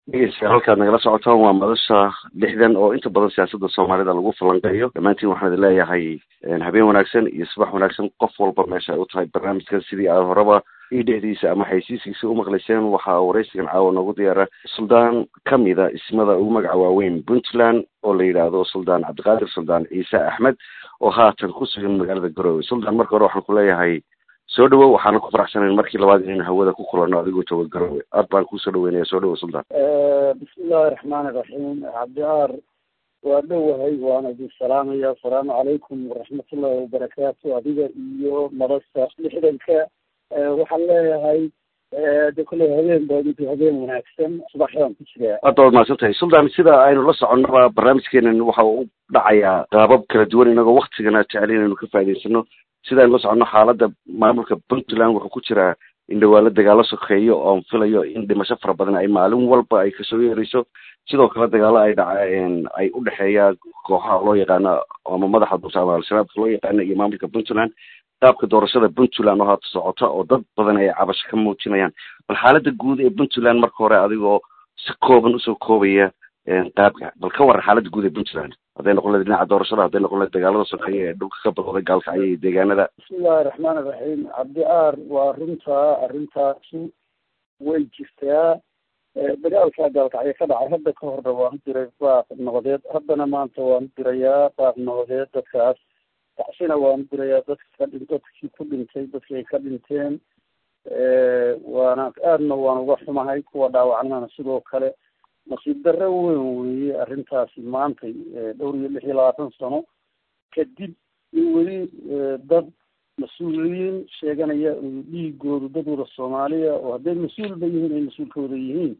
dhegeystayaal halkaad nagala socotaan waa madasha lixdan oo inta badan siyaasadda soomaalida lagu falanqeeyo dhammaantiin waxaan idin leeyahay habeen wanaagsan iyo subax wanaagsan qof walba meesha ay u tahay barnaamijkan sidii aad horeba io dhexdiisa ama xaysiiskiisa u maqlayseen waxaa waraysigan caawa noogu diyaara suldaan kamida ismada ugu magaca waaweyn puntland oo la yidhaahdo suldaan cabdiqaadir suldaan ciise axmed oo haatan ku sugan magaalada garowe suldaan marka hore waxaan ku leeyahay soo dhawow waxaana ku faraxsanayn markii labaad inaynu hawada ku kulanno adigoo jooga garowe aad baan kusoo dhaweynaya soo dhawow suldaan bismillahi raxmaani raxiim cabdiaar waa dhowahay waana idin salaamaya asalaamu calaykum waraxmatullahi wabarakaatu adiga iyo madasha lixdanka waxaan leeyahay de kolley habeen baa mid habeen wanaagsan subaxdaan ku jiraa aad baad mahadsan tahay suldaan sida aynu la soconaba barnaamijkeenan waxa uu dhacayaa qaabab kala duwan inagoo waktigana jecel inaynu ka faa'idaysano sida aynu la soconno xaaladda maamulka puntland wuxuu ku jiraa in dhawaalo dagaalo sokeeyo oon filayo in dhimasho fara badan ay maalin walba ay kasoo yeerayso sidoo kale dagaalo ay dhaceen ay u dhexeeya kooxaha loo yaqaano ama madaxa dulta ama al-shabaabka loo yaqaano iyo maamulka puntland qaabka doorashada puntland oo haata socota oo dad badan ay cabasho ka muujinayaan bal xaaladda guud ee puntland marka hore adigoo si kooban usoo koobaya qaabka bal ka waran xaaladda guud ee puntland hadday noqon lahayd dhinaca doorashada hadday noqon lahayd dagaalada sokeeye ee dhulka ka badooday gaalkacyo iyo deegaanada bismillahi raxmaani raxiim cabdiaar waa runtaa arrintaasi way jirtaa dagaalkaa gaalkacyo ka dhacay hadda ka horna waan u diray baaq noqdeed haddana maanta waan u dirayaa baaq noqdeed dadkaas tacsina waan u dirayaa dadka ka dhin dadkii ku dhintay dadkii ay ka dhinteen waana aadna waan uga xumahay kuwa dhaawacnana sidoo kale nasiib darro weyn weeye arrintaasi maantay dhowr iyo lix iyo labaatan sano kadib in weli dad mas-uuliyiin sheeganaya dhiigoodu dad wada soomaaliya oo hadday mas-uulba yihiin ay mas-uulkooda yihiin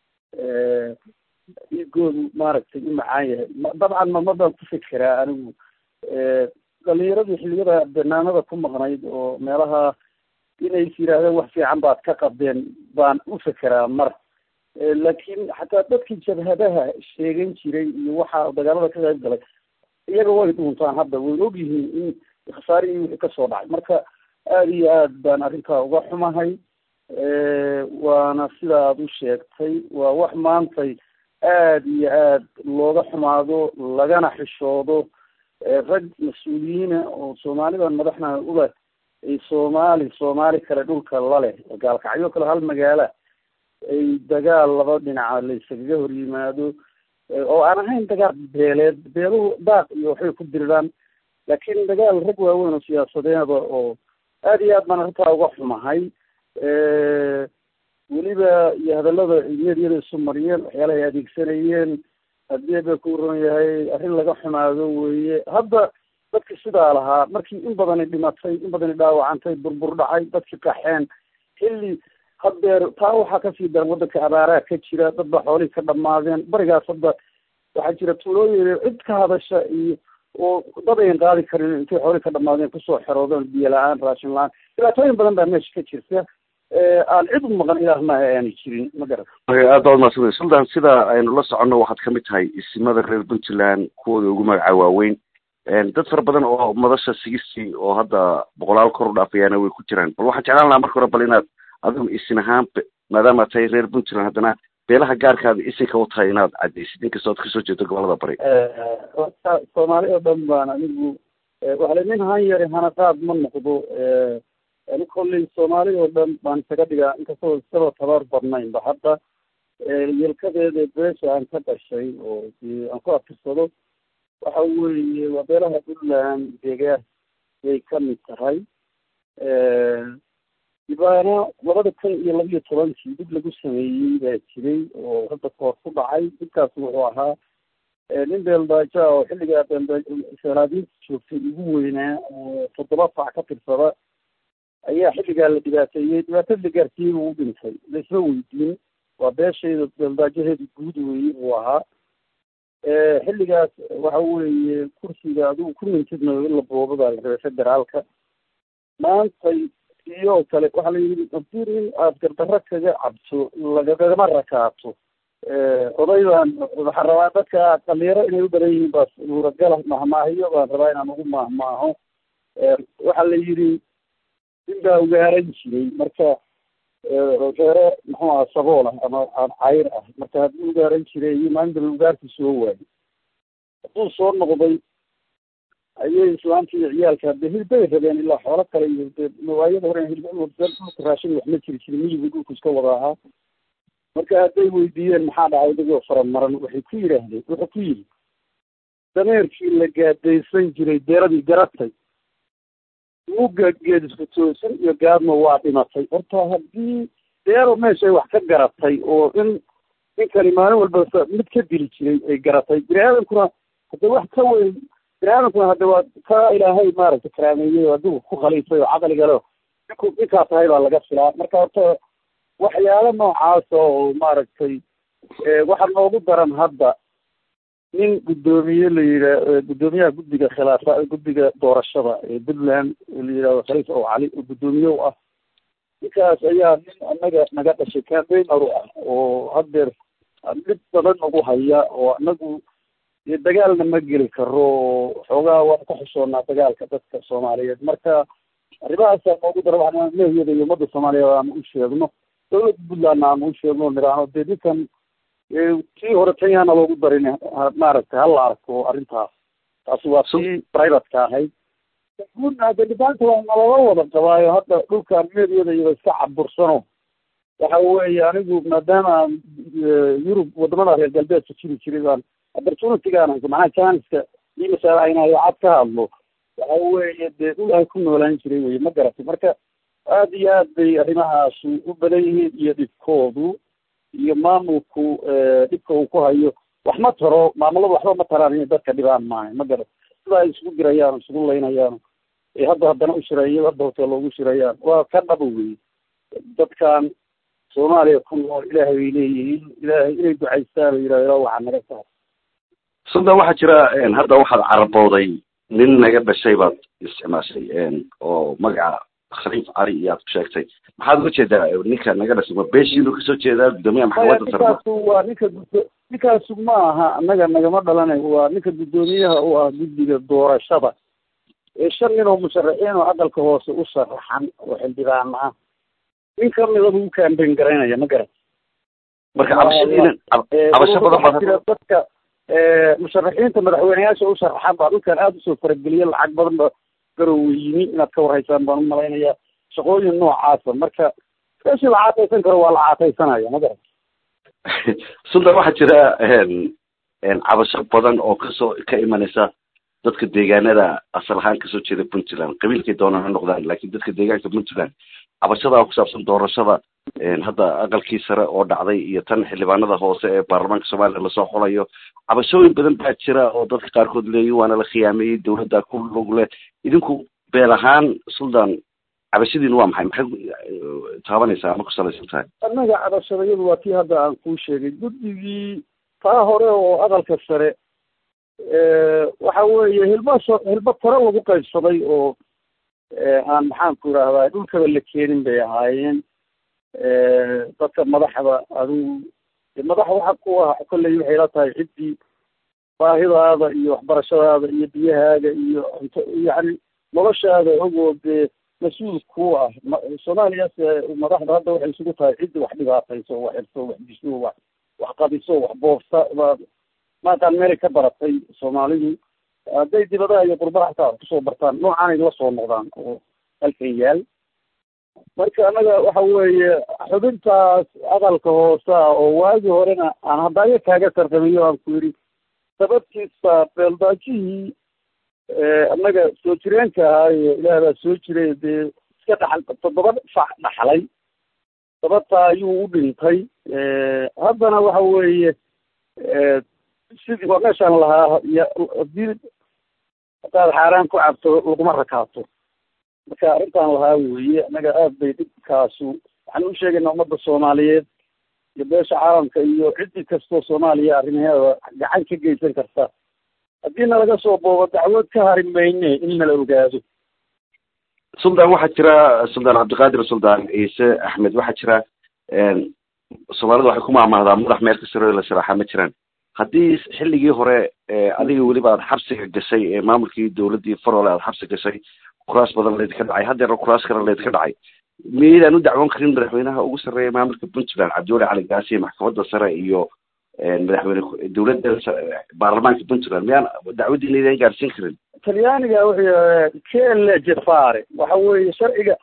dhiigoodu maaragtay u macaan yahay dabcan mama baan ku fekeraa anigu dhalinyaradii xiliyada banaanada ku maqnayd oo meelaha inay is yidhaahdeen wax fiican baad ka qabdeen baan u fekeraa mar laakiin xataa dadkii jabhadaha sheegan jiray iyo waxa dagaalada ka qayb galay iyaga way dhuuntaan hadda wayna ogyihiin in khasaarihii wixii kasoo dhacay marka aada iyo aad baan arrintaa uga xumahay waana sida aada u sheegtay waa wax maantay aada iyo aad looga xumaado lagana xishoodo rag mas-uuliyiina oo soomaalidan madaxna uba ay soomaali soomaali kale dhulka laleh gaalkacyo kale hal magaala ay dagaal laba dhinaca layskaga hor yimaado oo aan ahayn dagaal beeleed beeluhu daaq iyo waxbay ku diriraan laakiin dagaal rag waaweyn oo siyaasadeeda oo aada iyo aad baan arrintaa uga xumahay weliba iyo hadallada medyada isu mariyeen waxyaalaha ay adeegsanayeen haddii ba ku ron yahay arrin laga xumaado weeye hadda dadki sidaa lahaa markii in badani dhimatay in badani dhaawacantay burbur dhacay dadki qaxeen xilli haddeer taa waxaa kasii daran waddanka abaaraha ka jira dad ba xoolihii ka dhamaadeen barigaas hadda waxaa jira tuulooyin cid ka hadasha iyo oo dad ayan qaadi karin intay xoolihii ka dhamaadeen kusoo xeroodeen biyo la-aan raashin la-aan dhibaatooyin badan baa meesha ka jirta aan cid u maqan ilaah maaha aanay jirin ma garan aad baad maadsan suldaan sida aynu la soconno waxaad kamid tahay isimada reer puntland kuwooda ugu magaca waaweyn dad fara badan oo madasha sigistii oo hadda boqolaal kor u dhaafayaana way ku jiraan bal waxaan jeclaan lahaa marka hore bal inaad adigu isin ahaan maadaama tahay reer puntland haddana beelaha gaarkaada isinka u tahay inaad cadaysid inkastoo ad kasoo jeedo gobolada bari soomaali oo dhan baan anigu waxale nin han yari hanaqaad ma noqdo ani kolley soomaali oo dhan baan isaga dhigaa inkastoo isaba tabar badnaynba hadda yelkadeeda beesha aan ka dhashay oo aan ku afirsado waxa weeye waa beelaha puntland deegaan bay kamid tahay dibaana labada kun iyo laba iyo tobankii dib lagu sameeyey baa jiray oo hadda koor ku dhacay dibkaas wuxuu ahaa nin beeldaajo ah oo xilligaa beeldaseelaadiinta joogtay ugu weynaa oo toddoba fac ka tirsada ayaa xilligaa la dhibaateeyey dhibaatada la gaarsiiyey buu u dhintay laisma weydiin waa beeshayda beeldaajaheeda guud weeye buu ahaa xilligaas waxa weeye kursiga adigu ku mintidna in la boobo baa la rabay federaalka maantay iyo kale waxaa la yidhi haddii nin aada gardarro kaga cabto lagagama rakaato oday baan waxaan rabaa dadka dhalinyaro inay u badan yihiin baa suuragala mahmaahiyo baan rabaa inaan ugu mahmaaho waxaa la yidhi nin baa ugaaran jiray marka reere muxuu aha sabool ah ama cayr ah marka haddii ugaaran jiray iyo maalinta ugaarkii soo waayay hadduu soo noqday ayay islaamtii iyo ciyaalka de hilbay rabeen ilaa xoolo kale iyo de mawaayada hore hilba dhulka raashin wax ma jiri jirin miyigu dhulku iska wada ahaa marka hadday weydiiyeen maxaa dhacay adigoo faramaran waxay ku yidhaahdeen wuxuu ku yidhi dameerkii la gaadaysan jiray deeradii garatay mugga geedisku toosan iyo gaadma waa dhimatay horta haddii deero meeshay wax ka garatay oo in ninkani maalin walba mid ka dili jiray ay garatay bini aadamkuna hadda wax ka weyn bini aadamkuna hadda waa ka ilaahay maaragtay karaameeyey oo adigu ku khaliifay oo caqliga leo ninku ninkaa tahay baa laga filaa marka horta waxyaalo noocaasa oo maaragtay waxa noogu daran hadda nin guddoomiye la yidhaa guddoomiyaha guddiga khilaafa guddiga doorashada ee puntland la yidhahdo khaliif ow cali oo guddoomiye u ah ninkaas ayaa nin anaga naga dhashay cambaigner u ah oo haddeer dhib badan nagu haya oo anagu dee dagaalna ma geli karo oo xoogaa waan ka xushoonaa dagaalka dadka soomaaliyeed marka arrimahaasa noogu dara waxaan mehiyada iyo ummadda soomaaliyeed aanu u sheegno dawladda puntlandna aanu u sheegno niraano dee ninkan kii hore kenyaana loogu darin maaragtay hala arko arrintaas taasi waa tii privateka ahayd guudna hadda dhibaanta waa nalala wada qabaayo hadda dhulkan meediyada iyada iska cabursano waxa weeye anigu maadaama aan yurub wadamada reer galbeedka jiri jiray baan opportunitygaan macnaha janiska ii masaalahaynaayo cad ka hadlo waxa weeye dee dhul ay ku noolaan jiray weye ma garatay marka aada iyo aad bay arrimahaasi u badan yihiin iyo dhibkoodu iyo maamulku dhibka uu ku hayo wax ma taro maamuladu waxba ma taraan inay dadka dhibaan maaha ma garat sida ay isugu dirayaan isugu laynayaan ee hadda haddana u shireeyo hadda hotel loogu shirayaan waa ka dhaba wey dadkan soomaaliya ku nool ilaahay bay leeyihiin ilaahay inay ducaystaan oo yidhahdo ilaa waxaa naga saar sundan waxaa jira hadda waxaad carabooday nin naga dhashay baad isticmaashay oo magaca khaliif cali iyaad ku sheegtay maxaad uga jeedaa ninka naga dhashay ma beeshiinu kasoo jeedaa guddoomiyaha maxkamadda sare ninkaasu waa ninka guddo ninkaasu ma aha annaga nagama dhalanay waa ninka guddoomiyaha u ah guddiga doorashada ee shan nin oo musharaxiin oo aqalka hoose u sharaxan oo xildhibaan ah nin kamida buu u kaambeyn garaynaya ma garat marka cabashadiina cabasho badan waxaa jira dadka musharaxiinta madaxweyneyaasha u sharaxan baa dhulkan aada usoo farageliya lacag badan ba garowe yimi inaad ka warhaysaan baan u malaynayaa shaqooyin noocaasa marka meeshii la caataysan karo waa la caataysanaya ma garat sundan waxaa jira cabasho badan oo kasoo ka imanaysa dadka deegaanada asal ahaan kasoo jeeda puntland qabiilkay doonaan ha noqdaan laakiin dadka deegaanka puntland cabashadaa ku saabsan doorashada hadda aqalkii sare oo dhacday iyo tan xildhibaanada hoose ee baarlamaanka soomaaliya lasoo xolayo cabashooyin badan baa jira oo dadka qaarkood leeyihin waana la khiyaameeyey dawladda ku lug leh idinku beel ahaan suldan cabashadiinu waa maxay maxay taabanaysaa ama ku salaysan tahay annaga cabashadayadu waa tii hadda aan kuu sheegay guddigii taa hore oo aqalka sare waxa weeye hilba so hilba taro lagu qaybsaday oo aan maxaan ku idhahdaa dhulkaba la keenin bay ahaayeen dadka madaxda adigu madax waxa ku ah kolley waxay la tahay ciddii baahidaada iyo waxbarashadaada iyo biyahaaga iyo cunto yacni noloshaada ogoo dee mas-uul ku ah soomaaliyaas madaxda hadda waxay isugu tahay ciddi wax dhibaatayso wax xirto wax disho wax wax qadiso wax boofta maaqaan meelay ka baratay soomaalidu hadday dibadaha iyo qurbaha hataa kusoo bartaan noocaanay la soo noqdaan oo halkan yaal marka annaga waxa weeye xubintaas aqalka hoose ah oo waagii horena aan hadaayo kaaga sarqamiyo aan ku yidhi sababtiisa beeldaajihii annaga soo jireenka ahaayo ilaah baa soo jiray dee iska dhaxal toddoba fac dhaxlay sababtaa ayuu u dhintay haddana waxa weeye sidii waa meeshaan lahaa hadii hadaad xaaraan ku cabto laguma rakaato marka arrintaan lahaa weeye annaga aad bay dhibkaasu waxaan u sheegaynaa ummadda soomaaliyeed iyo beesha caalamka iyo ciddi kastoo soomaaliya arrimaheeda gacan ka geysan karta haddii nalaga soo boobo dacwad ka hari mayne in nala ogaado suldan waxaa jira suldan cabdiqaadir suldan ciise axmed waxaa jira soomaalida waxay ku maahmaahdaa madax meel ka saro la saraaxa ma jiraan haddii xilligii hore adiga weliba aad xabsiga gashay ee maamulkii dawladdii farole aad xabsi gashay kuraas badan laydinka dhacay haddeerna kuraas kale laydinka dhacay miyaydaan u dacwoon karin madaxweynaha ugu sarreeya maamulka puntland cabdiwali cali gaasiye maxkamadda sare iyo madaxweyne dowladda baarlamaanka puntland miyaan dacwadiina idaan gaarsiin karin talyaaniga wuxuu kele jafare waxa weeye sharciga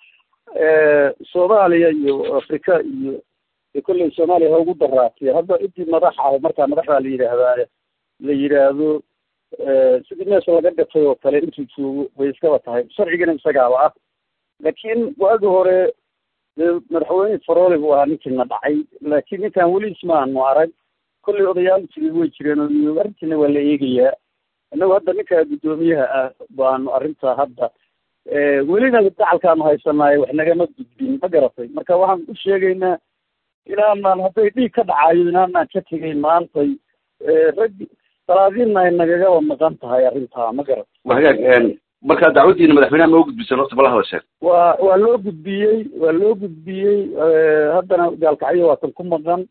soomaaliya iyo afrika iyo kolley soomaaliya ha ugu daraatiya hadda cidii madax ah markaa madaxdaa la yidhaahdaa la yidhaahdo sidii meesha laga gatay oo kale intuu joogo way iskaba tahay sharcigana isagaaba ah laakiin waagi hore madaxweyne farole buu ahaa ninkiina dhacay laakiin ninkan weli ismaanu arag kolley odayaal jiray way jireen oo arrintiina waa la eegayaa innagu hadda ninka guddoomiyaha ah baanu arrinta hadda welina dacalkaanu haysanaayo wax nagama gudbin ma garatay marka waxaan u sheegaynaa inaanaan hadday dhiig ka dhacayo inaanaan ka tegeyn maantay rag salaadiinna ay nagagaba maqan tahay arrintaa ma garatay wa hagaag marka dacwadiina madaxweynaha ma u gudbisan horta bala hadasheen waa waa loo gudbiyey waa loo gudbiyey haddana gaalkacyo waa kan ku maqan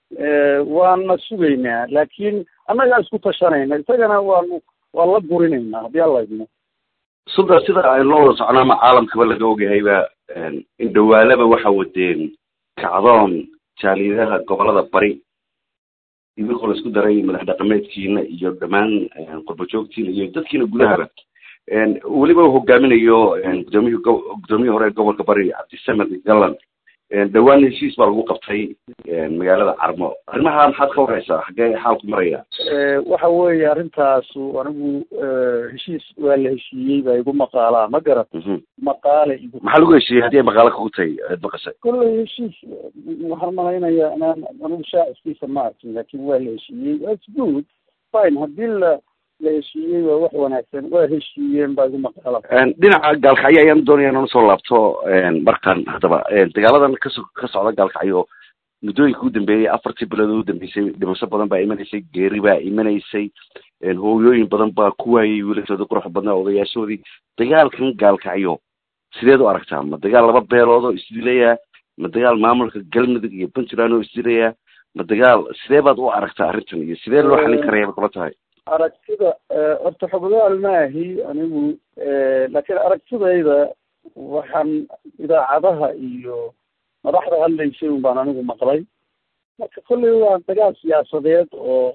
waana sugaynaa laakiin annagaa isku tashanayna isagana waanu waan la burinaynaa haddii alla idmo sulda sida aynu la wada socnaa ama caalamkaba laga ogayayba in dhawaalaba waxa wadeen kacdoon jaaliyadaha gobolada bari idinkoo la isku daray madax dhaqameedkiina iyo dhammaan qurbajoogtiina iyo dadkiina gudahaba weliba uu hogaaminayo gudoomiyhi gudoomiyihii hore gobolka bari cabdisamed gallan dhawaan heshiis baa lagu qabtay magaalada carmo arrimaha maxaad ka wareysaa xaggee xaalku maraya waxa weeye arrintaasu anigu heshiis waa la heshiiyey baa igu maqaalaa ma garat maqaale igu maxaa lagu heshiiyey haddii ay maqaalo kugu tahay aad maqashay kolley heshiis waxaan malaynayaa inaan anigu shaaciskiisa ma arkin laakin waa la heshiiyey its good fine haddii la la heshiiyey waa wax wanaagsan waa heshiiyeen baa igu maqaala dhinaca gaalkacyo ayaan doonaya inaan usoo laabto markan haddaba dagaaladan kaso ka socda gaalkacyo muddooyinka u dambeeyey afartii bilood u dambeysay dhimasho badan baa imanaysay geeri baa imanaysay hooyooyin badan baa ku waayay wiilashoodii quruxda badnaa odayaashoodii dagaalkan gaalkacyo sideed u aragtaa ma dagaal laba beelood oo isdilayaa ma dagaal maamulka galmudug iyo puntland oo isdilayaa ma dagaal sidee baad u aragtaa arrintan iyo sidee loo xalin karaya bay kula tahay aragtida horta xoggaal maahi anigu laakiin aragtidayda waxaan idaacadaha iyo madaxda hadlaysay un baan anigu maqlay marka kolley waa dagaal siyaasadeed oo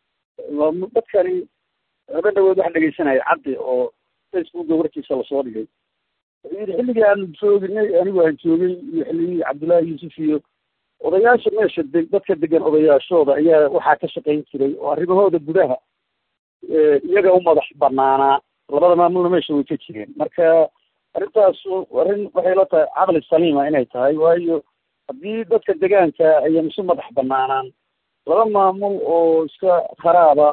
dadkani haba dhawood wax dhegeysanaya caddi oo facebooka warkiisa lasoo dhigay wuxuu yidhi xilligii aan jooginay anigu aan joogay iyo xilligii cabdullaahi yuusuf iyo odayaasha meesha de dadka degan odayaashooda ayaa waxaa ka shaqayn jiray oo arrimahooda gudaha iyaga u madax banaanaa labada maamulna meesha way ka jireen marka arrintaasu arrin waxay la tahay caqli saliima inay tahay waayo haddii dadka degaanka ayan isu madax banaanaan laba maamul oo iska kharaaba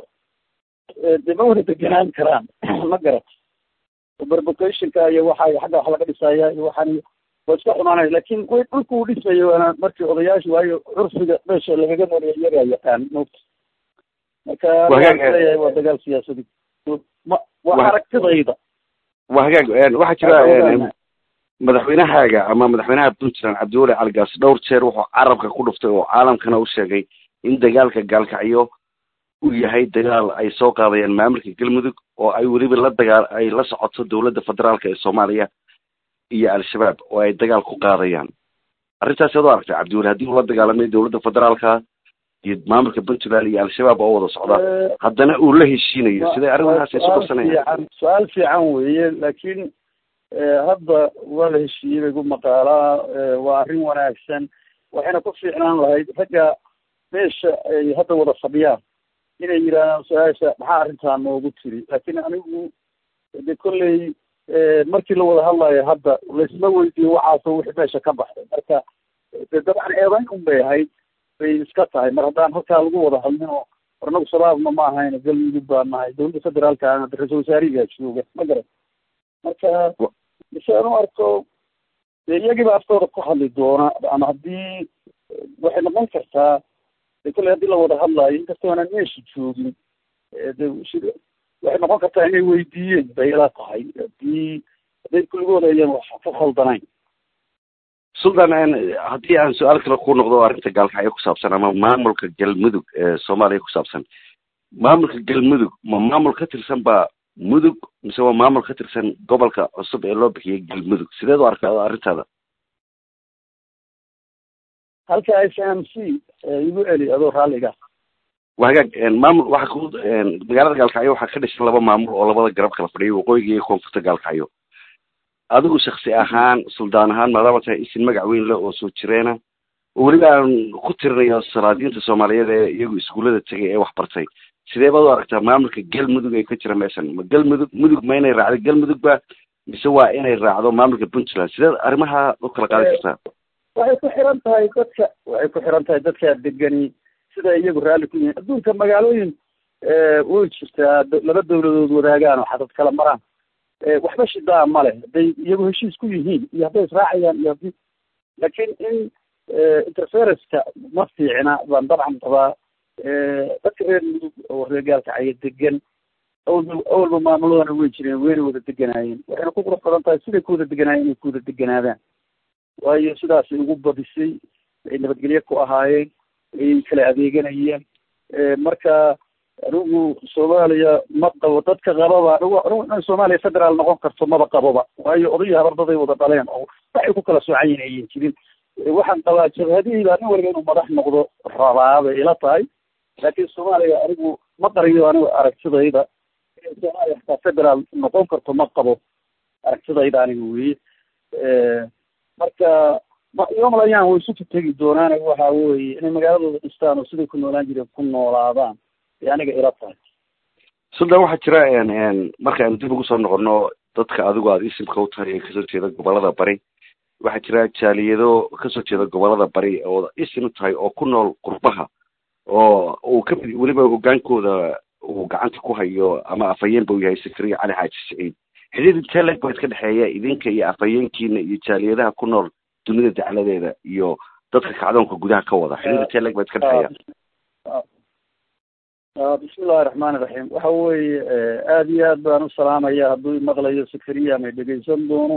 dee ma wada deganaan karaan ma garat berbocationka iyo waxa xagga wax laga dhisaya iyo waxaan waa iska xumaanaya lakin way dhulka uu dhisayo waana markii odayaashu waayo curfiga meesha lagaga noolaya iyagaa yaqaan mota marka leeyahay waa dagaal siyaasadi ma waa aragtidayda waa hagaag waxaa jira madaxweynahaaga ama madaxweynaha puntland cabdiwali caligaas dhowr jeer wuxuu carabka ku dhuftay oo caalamkana u sheegay in dagaalka gaalkacyo uu yahay dagaal ay soo qaadayaan maamulka galmudug oo ay weliba la dagaal ay la socoto dowladda federaalka ee soomaaliya iyo al-shabaab oo ay dagaal ku qaadayaan arrintaas ad u aragtay cabdiwali haddii uu la dagaalamay dowladda federaalka iyo maamulka puntland iyo al-shabaab oo wada socda haddana uu la heshiinayo siday arrimahaas isu qabsanayaan su-aal fiican weeye laakiin hadda waa la heshiiyey bay gu maqaalaa waa arrin wanaagsan waxayna ku fiicnaan lahayd ragga meesha ay hadda wada fadhiyaan inay yidhahdaan su-aasha maxaa arrintaa noogu tiri laakiin anigu de kolley markii la wada hadlayo hadda laisma weydiiyo waxaaso wixii meesha ka baxday marka de dabcan eedayn un bay ahayd bay iska tahay mar haddaan halkaa lagu wada hadlin oo ornagu shabaabna ma ahayn galmudug baa nahay dowladda federaalka ra-isul wasaarihigaa jooga ma garan marka mise aan u arko dee iyagiiba aftooda ku hadli doona ama haddii waxay noqon kartaa de kolley haddii la wada hadlaayo inkastoo aanan meesha joogin de waxay noqon kartaa inay weydiiyeen bay ila tahay haddii hadday kulligooda ayan wax ku khaldanayn sultan haddii aan su-aal kale ku noqdo arrinta gaalkacyo ku saabsan ama maamulka galmudug ee soomaaliya ku saabsan maamulka galmudug ma maamul ka tirsan baa mudug mise waa maamul ka tirsan gobolka cusub ee loo bixiyay galmudug sideed u arkaa arrintaada halka s m c igu celi adoo raalliga waa hagaag maamul waxa ku magaalada gaalkacyo waxaa ka dhisan laba maamul oo labada garab kala fadhiya waqooyiga iyo koonfurta gaalkacyo adigu shaksi ahaan suldaan ahaan maadaama tahay isin magac weyn le oo soo jireena oo weliba aan ku tirinayo salaadiinta soomaaliyeed ee iyagu iskuullada tegay ee wax bartay sidee baad u aragtaa maamulka galmudug ee ka jira meeshan ma galmudug mudug ma inay raacdo galmudug ba mise waa inay raacdo maamulka puntland sideed arrimaha u kala qaadi kartaa waxay ku xiran tahay dadka waxay ku xiran tahay dadka degani sida iyagu raalli ku yihiin adduunka magaalooyin way jirtaa laba dawladood wadaagaan oo xadad kala maraan waxba shidaa ma leh hadday iyagu heshiis ku yihiin iyo hadday israacayaan iyo haddii laakiin in interferenceka ma fiicna baan dabcan qabaa dadka reer mudug oo reer gaalkacyo degan awalba awalba maamuladana way jireen wayna wada deganaayeen waxayna ku qurux badan tahay siday ku wada deganaayeen inay ku wada deganaadaan waayo sidaasay ugu badisay ay nabadgelyo ku ahaayeen ay kala adeeganayeen marka anigu soomaaliya ma qabo dadka qababa anigu anigu in soomaaliya federaal noqon karto maba qaboba waayo odayo habardaday wada dhaleen oo waxay ku kala soocan yihin ayan jirin waxaan qabaa jabhadihii baa nin waliba inuu madax noqdo rabaa bay ila tahay laakiin soomaaliya anigu ma qariyo anigu aragtidayda in soomaaliya xataa federaal noqon karto ma qabo aragtidayda aniga weye marka yomalayaan way isu tegi doonaan waxa weye inay magaaladooda dhistaan oo siday ku noolaan jireen ku noolaadaan ee aniga ila tahay suldan waxaa jira marka aan dib ugu soo noqono dadka adigu aada isimka u tahay ee kasoo jeeda gobolada bari waxaa jira jaaliyado kasoo jeeda gobolada bari oo isim u tahay oo ku nool qurbaha oo uu kamid weliba hogaankooda uu gacanta ku hayo ama afhayeenba uu yahay sakariya cali xaaji saciid xidhiid intee leg baa iska dhexeeya idinka iyo afhayeenkiina iyo jaaliyadaha ku nool dunida dacladeeda iyo dadka kacdoonka gudaha ka wada xidhiid intee leg baa iska dhexeeya bismillahi raxmaani raxiim waxa weeye aada iyo aad baan u salaamaya hadduu maqlayo sakariya ama dhegeysan doono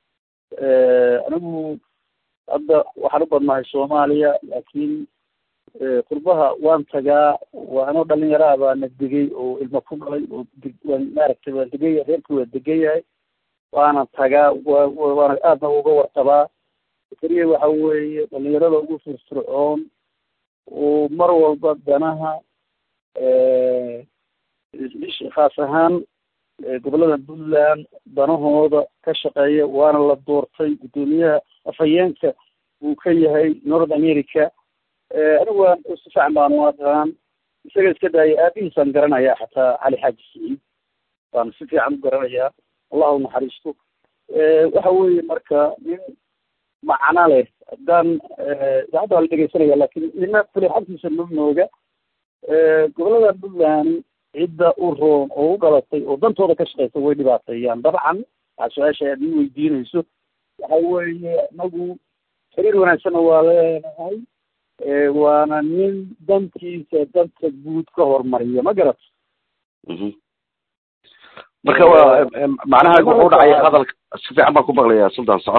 anigu hadda waxaan u badnahay soomaaliya laakiin qurbaha waan tagaa waa anoo dhalinyaraha baana degay oo ilmo ku dhalay oo waan maaragtay waan degaya reerkii waa degan yahay waana tagaa wa waana aadna uga warqabaa sakariya waxa weeye dhalinyarada ugu firfircoon oo mar walba danaha khaas ahaan gobolada puntland danahooda ka shaqeeya waana la doortay guddoomiyaha afhayeenka uu ka yahay north america anigu waan si fiican baan u aqaan isaga iska daaya aabihiisaan garanayaa xataa cali xaaji siciid baan si fiican u garanayaa allahu naxariisto waxa weeye marka nin macno leh haddaan idaacadda waa la dhegeysanaya lakin nina kule xagtiisa ma mooga gobolada puntland cidda u roon oo u dhalatay oo dantooda ka shaqeysa way dhibaateeyaan dabcan waa su-aasha aad ii weydiinayso waxa weeye inagu xiriir wanaagsanna waa leenahay waana nin dantiisa danta guud ka hormariya ma garat marka waa macnaha wuxuu dhacaya hadalka si fiican baan ku maqlayaa sultan soco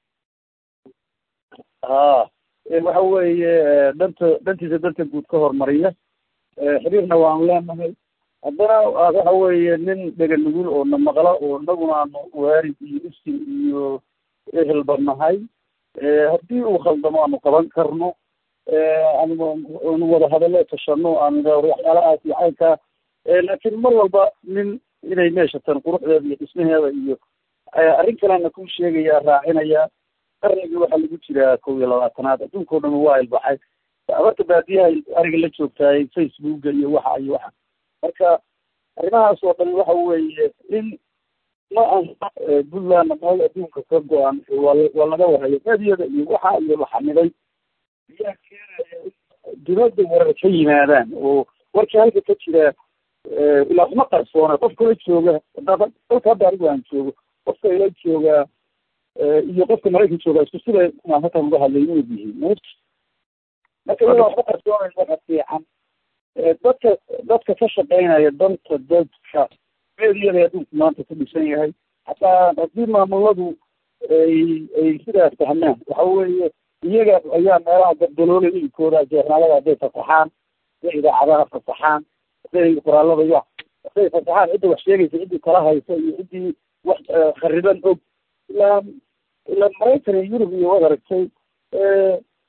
ha waxa weeye danta dantiisa danta guud ka hormariya xiriirna waanu leenahay haddana waxa weeye nin dhega nugul oo na maqla oo inaguna aanu waarid iyo isin iyo ehelba nahay haddii uu khaldamo aanu qaban karno aanu wada hadallo tashano aanu waxyaalahaas iyo caynkaa laakiin mar walba nin inay meeshatan quruxdeeda iyo dhismaheeda iyo arrin kalena ku sheegaya raacinaya qarnigii waxaa lagu jiraa kow iyo labaatanaad adduunkao dhan waa ilbaxay abarta baadiyaha ariga la joogtaay facebooka iyo waxa iyo waxa marka arrimahaas oo dhan waxa weeye in ma aha puntland meel adduunka ka go-an waa waa laga warayo meediyada iyo waxa iyo la xamiday ayaa keenaya in dibadda warar ka yimaadaan oo warkii halka ka jira ilaa kuma qarsoona qofka la jooga hadaba dalka hadda anigu aan joogo qofka ila joogaa iyo qofka maraykan joogaa isku sida maan halkan uga hadlay inay yihiin marka iyada waxba qarsoonayn waxa fiican dadka dadka ka shaqeynaya danta dadka meediyada adduunku maanta ku dhisan yahay hataa haddii maamuladu ay ay sidaas fahmaan waxa weeye iyaga ayaa meelaha gardaloolay ilikooda jeernaalada hadday fasaxaan hadday idaacadaha fasaxaan hadday qoraalada ya hadday fasaxaan cidda wax sheegaysa ciddii kala haysa iyo ciddii wax khariban og ilaa ilaa maraykan iyo yurub iyo wad aragtay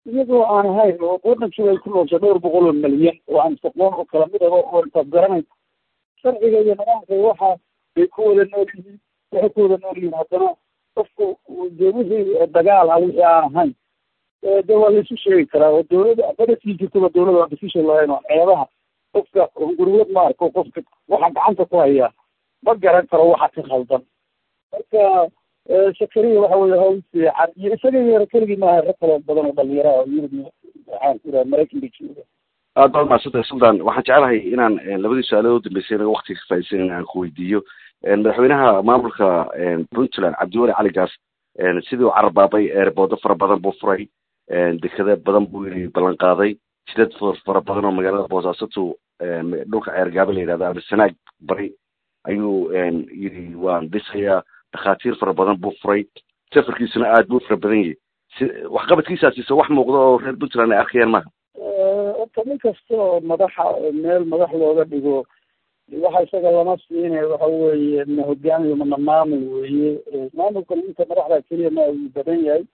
iyagoo aan ahayn oo wadankii ay ku noosha dhowr boqol oo malyan oo aan saqoon oo kala mid aba oo intaad garanaysa sharciga iyo nidaamka waxa bay ku wada nool yihiin waxay ku wada nool yihiin haddana qofku dee wixii dagaal ah wixii aan ahayn de waa laisu sheegi karaa oo dawladda badasii jirtaba dawladda waa decision lahayn oo ceebaha qofka gurwad ma arko qofka waxa gacanta ku haya ma garan karo waxa ka khaldan marka shakariya waxa weye hawl fiican iyo isaga yar keligii maaha rag kale badan oo dhalinyaraha oo yurub waxaan ku iraha maraykanka jooga aad baad mahadsantahay sultan waxaan jeclahay inaan labadii su-aalood u dambeysay inaga waktiga ka faaidaysan aan ku weydiiyo madaxweynaha maamulka puntland cabdiwali cali gaas sidii u cararbaabay eerboodo fara badan buu furay dekada badan buu yiri ballan qaaday jidad fara badan oo magaalada boosaasotu dhulka ceergaaba la yidhahda ama sanaag bari ayuu yiri waan dhisayaa dhakhaatiir fara badan buu furay safarkiisuna aad buu fara badan yahay si waxqabadkiisaasi se wax muuqda oo reer puntland ay arkayaan maaha horta nin kasta oo madaxa meel madax looga dhigo waxa isaga lama siinay waxa weeye ma hogaamiyo mana maamul weeye maamulka ninka madaxda keliya ma uu badan yahay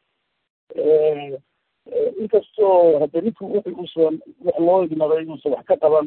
inkastoo hadda ninku wixi uusan wax loo igmaday inuusan wax ka qaban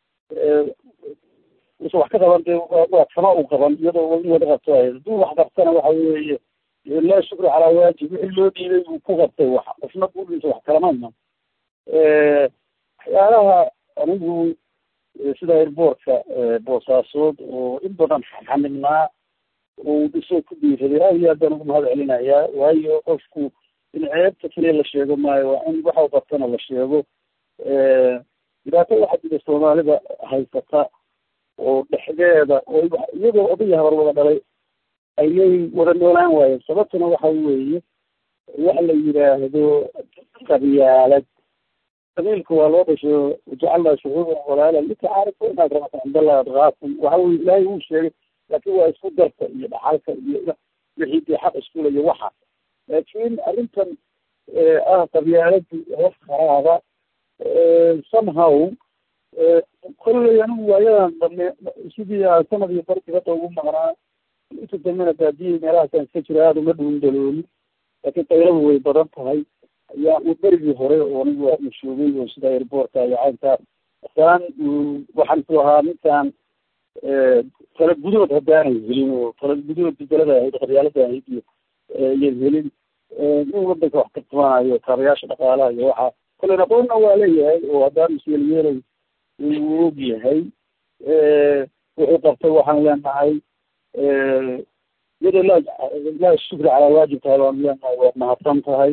uusan wax ka qaban dee waa kama uu qaban iyadoo in wada qabto ay hadduu wax qabtana waxa weeye laa shukri calaa waajib wixii loo dhiibay uu ku qabtay wax qofna buuliisa wax kalamayna waxyaalaha anigu sida airboortka boosaasood oo in badan xanibnaa uu dhisoo ku dhiiraday aad iyo aad baan ugu mahad celinayaa waayo qofku in ceebta keliya la sheego maayo waa in waxa qabtana la sheego dhibaato waxaa jira soomaalida haysata oo dhexdeeda oo iyagoo odaya habar wada dhalay ayay wada noolaan waayeen sababtuna waxa weeye waxa la yidhaahdo qabyaalad qabiilka waa loo dhasho jacalnaa shucuuban walaala litacaarifu inaad rabata cindallahi adqaakum waxa weye ilaahay uu sheegay laakiin waa isku darka iyo dhaxalka iyo wixii dee xaq iskula iyo waxa laakiin arrintan ah qabyaaladu hoos kharaaba somehow kolley anigu waayadan dambe sidii aan sanad iyo bar dibadda ugu maqnaa inta dambena baadiyay meelahaasaan iska jira aada uma dhuun dalooli laakiin dayladu way badan tahay ayaa u berigii hore oo anigu aanu shoogay oo sida airboortka iyo caynkaa masalan waxaan ku ahaa ninkaan tala gudood haddaanay helin oo tala gudood bedelada ahayd qabyaalada ahayd iyo iyan helin nin wadanka wax ka tumanayo kaabayaasha dhaqaalaha iyo waxa kolen aqoonna waa leeyahay oo haddaan isyeelyeelay uu og yahay wuxuu qabtay waxaan leenahay iyadoo laa laa shukri calaa waajib tahay baan leenahay waad mahadsan tahay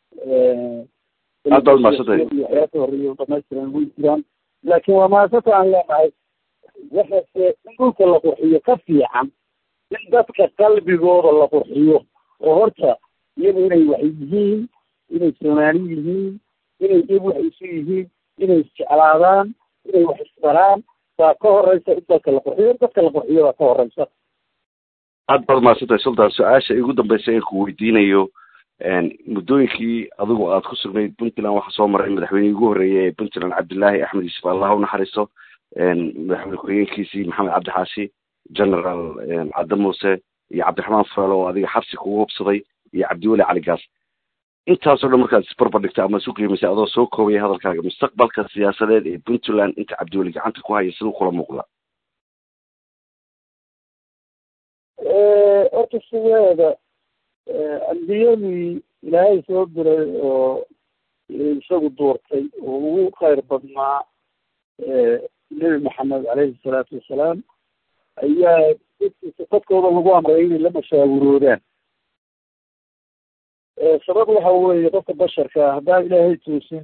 aad baad mahadsantahay waxyaa ka horeeya dhamaystiran way jiraan laakiin waa mahadsanta aan leenahay waxase in dhulka la qurxiyo ka fiican in dadka qalbigooda la qurxiyo oo horta iyagu inay wax yihiin inay soomaali yihiin inay iyagu wax isu yihiin inay isjeclaadaan inay wax isbaraan baa ka horeysa in dadka la qurxiyo in dadka la qurxiyo baa ka horeysa aad baad mahadsantahay sultan su-aasha igu dambeysa ee ku weydiinayo muddooyinkii adigu aad ku sugnayd puntland waxaa soo maray madaxweynihii ugu horreeyay ee puntland cabdillaahi axmed yuusuf allah u naxariisto madaxweyne ku-xigeenkiisii maxamed cabdi xaashi general cadde muuse iyo cabdiraxmaan fureel oo adiga xabsi kugu hubsaday iyo cabdiweli cali gaas intaasoo dhan markaad isbarbar dhigta ama isu qiimaysay adoo soo koobaya hadalkaaga mustaqbalka siyaasadeed ee puntland inta cabdiweli gacanta ku haya siduu kula muuqda horta sideeda ambiyadii ilaahay soo diray oo isagu doortay oo ugu khayr badnaa nebi maxamed caleyhi salaatu wasalaam ayaa dadkooda lagu amray inay la mashaawuroodaan sabab waxa weeye qofka basharka haddaan ilaahay toosin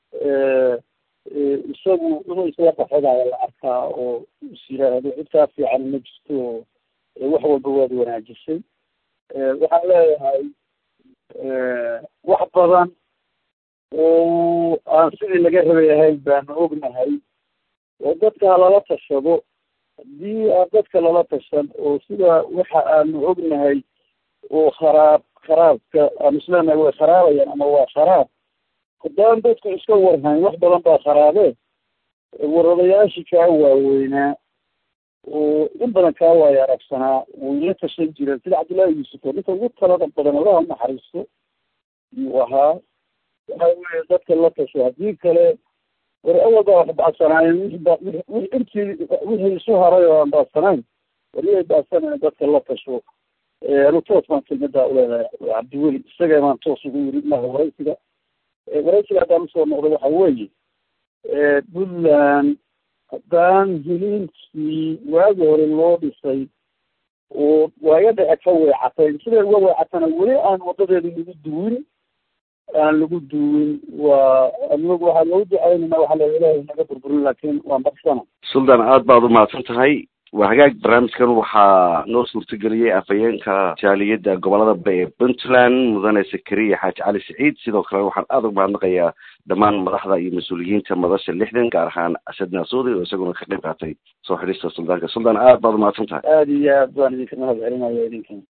isagu inuu isla baxodaaya la arkaa oo is yiraahdo cid kaa fiican ma jirto oo wax walba waad wanaajisay waxaan leeyahay wax badan oo aan sidii laga rabay ahayn baanu ognahay oo dadka lala tashado haddii aan dadka lala tashan oo sida waxa aanu ognahay oo kharaab kharaabka aan isleenahay way kharaabayaan ama waa kharaab haddaan dadku iska warhayn wax badan baa kharaabee waradayaashii kaa waaweynaa oo in badan kaa waayo aragsanaa way la tashan jireen sida cabdullaahi yuusuf oo ninka ugu talada badan allaha unaxariisto yuu ahaa waxa weye dadka la tasho haddii kale war awalba wax bacsanaayeen wixii intii wixii isu haray oo aan baacsanayn wariyay baacsanayn dadka la tasho anu toos baan kelmadaa uleedahay cabdiweli isaga baan toos ugu yiri maha waraysiga waraysiga haddaan usoo noqdo waxa weeye puntland haddaan hiliinkii waagi hore loo dhisay oo waaga dhece ka weecatay siday uga weecatana weli aan wadadeeda lagu duwin aan lagu duwin waa anagu waxaa loogu ducaynayna waxaa la ilaahay naga burburin laakiin waan baksana suldan aad baad umahadsan tahay waa hagaag barnaamijkan waxaa noo suurtageliyey afhayeenka jaaliyadda gobolada ba ee puntland mudane sakariya xaaji cali siciid sidoo kale waxaan aada uga mahadnaqayaa dhammaan madaxda iyo mas-uuliyiinta madasha lixdan gaar ahaan asad naasuudi oo isaguna ka qayb qaatay soo xidhista suldaanka suldan aad baad umahadsan tahay aada iyo aad baan idinka mahad celinaya idinkan